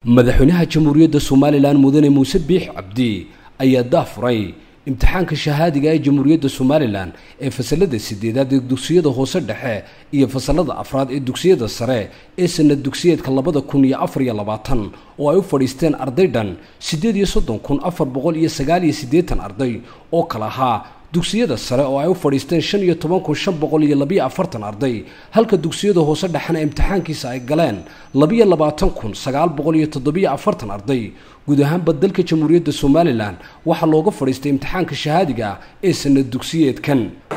madaxweynaha jamhuuriyadda somalilan mudane muuse biix cabdi ayaa daafuray imtixaanka shahaadiga ee jamhuuriyadda somalilan ee fasalada sideedaad ee dugsiyada hoose dhexe iyo fasalada afraad ee dugsiyada sare ee sanad dugsiyeedka labada kun iyo afar iyo labaatan oo ay u fadhiisteen arday dhan siddeed iyo soddon kun afar boqol iyo sagaal iyo siddeetan arday oo kala ahaa dugsiyada sare oo ay u fadhiisteen shan iyo toban kun shan boqol iyo labiyo afartan arday halka dugsiyada hoose dhexena imtixaankiisa ay galeen labiyo labaatan kun sagaal boqol iyo toddobiyo afartan arday guud ahaanba dalka jamhuuriyadda somalilan waxaa looga fadhiistay imtixaanka shahaadiga ah ee sanad dugsiyeedkan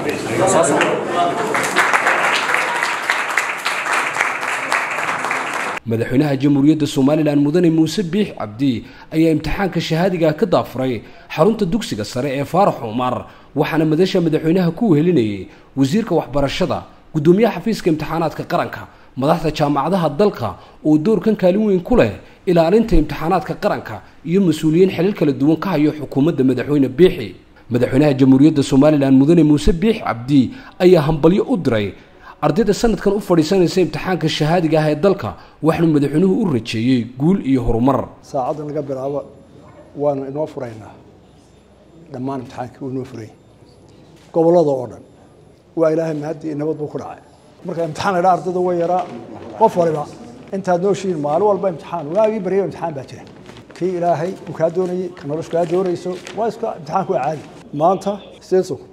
madaxweynaha jamhuuriyadda somalilan mudane muuse biix cabdi ayaa imtixaanka shahaadiga ka daafuray xarunta dugsiga sare ee faarax cumar waxaana madasha madaxweynaha ku wehelinayay wasiirka waxbarashada guddoomiyaha xafiiska imtixaanaadka qaranka madaxda jaamacadaha dalka oo doorkan kaalin weyn ku leh ilaalinta imtixaanaadka qaranka iyo mas-uuliyiin xilal kala duwan ka hayo xukuumadda madaxweyne biixi madaxweynaha jamhuuriyadda somalilan mudane muuse biix cabdi ayaa hambalyo u diray ardayda sanadkan u fadhiisanaysa imtixaanka shahaadiga ah ee dalka waxaanu madaxweynuhu u rajeeyey guul iyo horumar saacaddan laga bilaabo waanu inoo furaynaa dhammaan imtixaankii uu inoo furay gobollada oo dhan waa ilaahay mahadii nabad buu ku dhacay marka imtixaan la dhaa ardayda way yaraa qof waliba intaad nooshihiin maalin walba imtixaan waagii baryaba imtixaan baa jira kii ilaahay uu kaa doonayey ka noloshu kaa doonayso waa iska imtixaanku waa caadi maanta sideed sug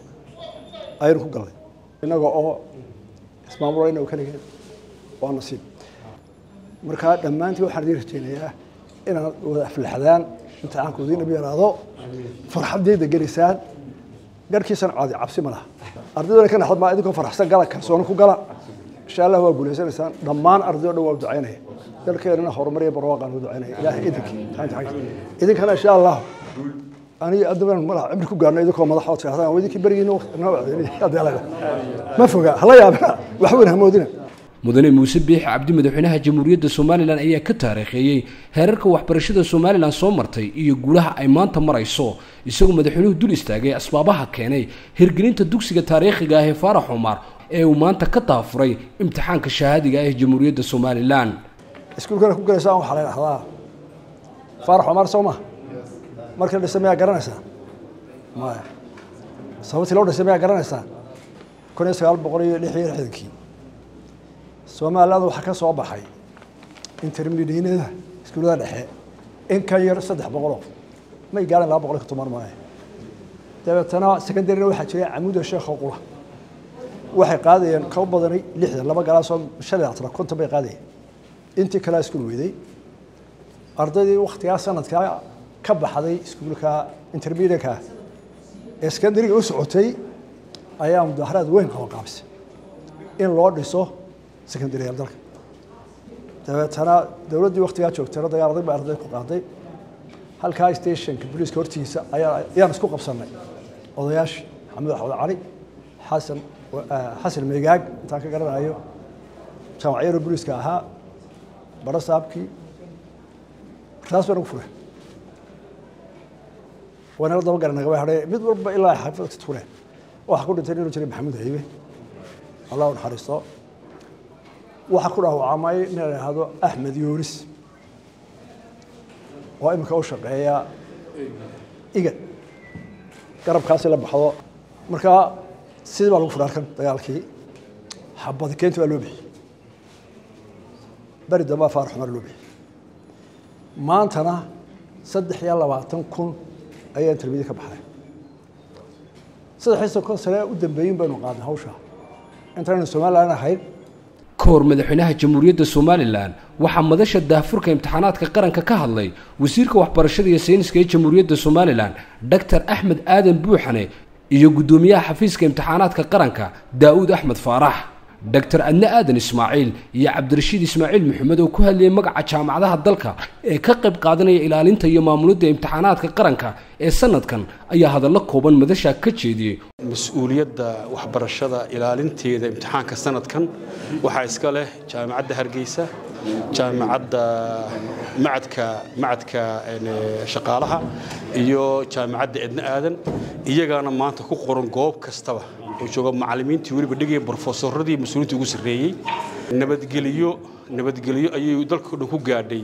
ayaynu ku galnay innaga oo ismaamulayna oo keligeed waa nasiib markaa dhammaantiin waxaan idiin rajaynayaa inaad wada aflaxdaan imtixaanku idiinaba yaraado farxaddeeda gelisaan garhkiisana caadi cabsi ma laha ardaydona ka naxdad maa idinkoo faraxsan gala kalsooni ku gala insha allah waa guulaysanaysaan dhammaan arday o dhan waa ducaynaya dalkeenana horumar iyo barwaaqaan u ducaynaya ilaahay idinkii idinkana insha allah aniga adduun malaha cimri ku gaarno idinkoo madaxood tirahdaan waa idinkii berigiina noo wacdeynaya ma foga hala yaabina wax weyn hamoodina mudane muuse biixi cabdi madaxweynaha jamhuuriyadda somalilan ayaa ka taariikheeyey heerarka waxbarashada somalilan soo martay iyo guulaha ay maanta marayso isagoo madaxweynuhu dul istaagay asbaabaha keenay hirgelinta dugsiga taariikhiga ah ee faarax cumar ee uu maanta ka daafuray imtixaanka shahaadiga ah ee jamhuuriyadda somalilan iskuulkana ku galaysaan waxaa la dhahdaa faarax cumar soo ma markii la dhisay mayaa garanaysaa maya sababtii loo dhisay mayaa garanaysaa kun iyo sagaal boqol iyo lix iyo lixdankii soomaalilada waxaa ka soo baxay intermediinada iskuullada dhexe in ka yar saddex boqoloo may gaarin laba boqol iyo toban maayo dabeetana secondaryna waxaa jiray camuuda sheekha qula waxay qaadayeen ka badanay lixdan laba galaasoo shan iyo labaatan konton bay qaadayeen intii kalea iskuul weyday ardaydii waktigaa sanadkaa ka baxday iskuulka intermediateka ee secondaryga u socotay ayaa mudaaharaad weyn qabanqaabisay in loo dhiso secondaryal dalka dabeetana dowladdii waktigaa joogtayna dagaal adag bay arday ku qaaday halkaa stationka booliiska hortiisa ayaa ayaan isku qabsanay odayaashii maxamed axmed cali xasan xasan meegaag intaan ka garanayo jaamacyaro booliiska ahaa baro saabkii taas baa nagu furay waynala daba gara nagaba hadhay mid walba ilaa xaafadka tureen waxaa ku dhintay nin jiray maxamuud haybe allah u naxariisto waxaa ku dhaawacamay nin la ihahdo axmed yoonis oo iminka u shaqeeya igad garabkaasi la baxdo markaa sidii baa lagu furay halkan dagaalkii xabadi keenti baa loo bixiyey beri dambaa faarax cumar loo bixiyey maantana saddex iyo labaatan kun ayaa intermediate ka baxday saddexii sokon sane u dambeeyin baynu qaadnay hawsha intaynu somalilan ahayn ka hor madaxweynaha jamhuuriyadda somalilan waxaa madasha daafurka imtixaanaadka qaranka ka hadlay wasiirka waxbarashada iyo sayniska ee jamhuuriyadda somalilan doctor axmed aadan buuxane iyo guddoomiyaha xafiiska imtixaanaadka qaranka daa'uud axmed faarax doctor adne aadan ismaaciil iyo cabdirashiid ismaaciil maxamed oo ku hadlayay magaca jaamacadaha dalka ee ka qayb qaadanaya ilaalinta iyo maamulidda imtixaanaadka qaranka ee sanadkan ayaa hadallo kooban madasha ka jeediyey mas-uuliyadda waxbarashada ilaalinteeda imtixaanka sanadkan waxaa iska leh jaamacadda hargeysa jaamacadda macadka macadka shaqaalaha iyo jaamacadda edne aadan iyagaana maanta ku qoran goob kastaba oo jooga macallimiintii weliba dhigaya brofesoradii mas-uuliinta ugu sarreeyey nabadgelyo nabadgelyo ayay dalka dhan ku gaadhay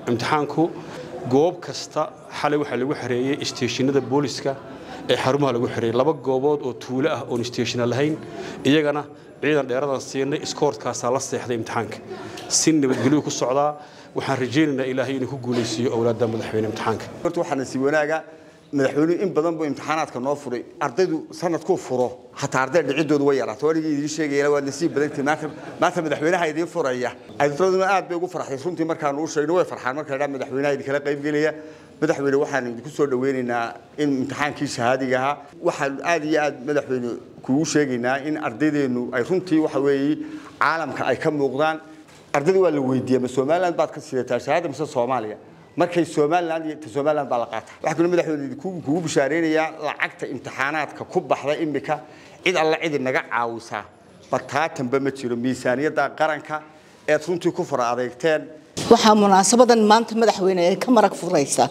imtixaanku goob kasta xalay waxaa lagu xareeyey isteeshinada booliska ee xarumaha lagu xareeyey laba goobood oo tuulo ah oon isteeshina lahayn iyagana ciidan dheeradan siinay iskoortkaasaa la seexday imtixaanka si nabadgelyo ku socdaa waxaan rajaynaynaa ilaahay inuu ku guulaysiiyo owlaadda madaxweyne imtixaanka horta waxaa nasiib wanaaga madaxweynuhu in badan buu imtixaanaadka noo furay ardaydu sanadkuu furo hataa arday dhicidoodu way yaraato anigii idiin sheegayana waa nasiib badantii maanta maanta madaxweynaha idiin furaya ardaduna aad bay ugu farxday runtii markaanu u sheegno way farxaan marka dhaa madaxweynaha idinkala qaybgelaya madaxweyne waxaan idinku soo dhaweynaynaa in imtixaankii shahaadiga ahaa waxaan aad iyo aad madaxweyne kugu sheegaynaa in ardaydeenu ay runtii waxa weeye caalamka ay ka muuqdaan ardayda waa la weydiiyey ma somaliland baad ka sidataa shahaada mise soomaaliya markay somaliland iyo somaliland baa la qaata waxaa kaloo madaxweyne kugu bishaareynayaa lacagta imtixaanaadka ku baxda imika cid alla cidi naga caawisaa bartaatanba ma jiro miisaaniyadda qaranka eed runtii ku fara adeegteen waxaa munaasabadan maanta madaxweyne ay ka marag furaysa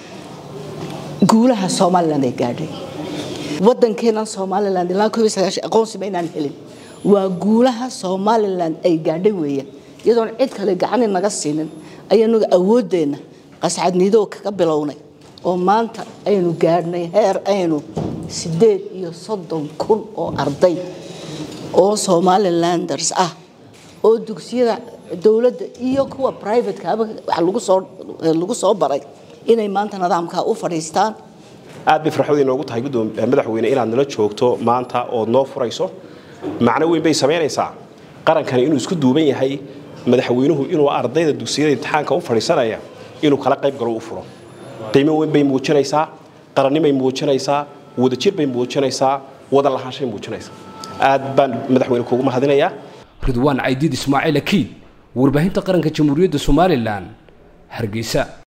guulaha somalilan ay gaadhay wadankeenan somalilan ilaa koob iyo sagaashan aqoonsiba inaan helin waa guulaha somalilan ay gaadhay weeyaan iyadoon cid kale gacani naga siinin ayaanu awoodeenna qascadniidoo kaga bilownay oo maanta aynu gaadhnay heer aynu sideed iyo soddon kun oo arday oo somalilanders ah oo dugsiyada dowladda iyo kuwa privatekaaba wax lagu soo lagu soo baray inay maanta nidaamkaa u fadhiistaan aad bay farxad inoogu tahay madaxweyne inaad nala joogto maanta ood noo furayso macno weyn bay samaynaysaa qarankani inuu isku duuban yahay madaxweynuhu inuu ardayda dugsiyada imtixaanka u fadhiisanaya inuu kala qayb galo u furo qiimo weyn bay muujinaysaa qarannimay muujinaysaa wadajir bay muujinaysaa wada lahaanshay muujinaysaa aad baan madaxweyne kuugu mahadinayaa ridwaan caydiid ismaaciil akiid warbaahinta qaranka jamhuuriyadda somalilan hargeysa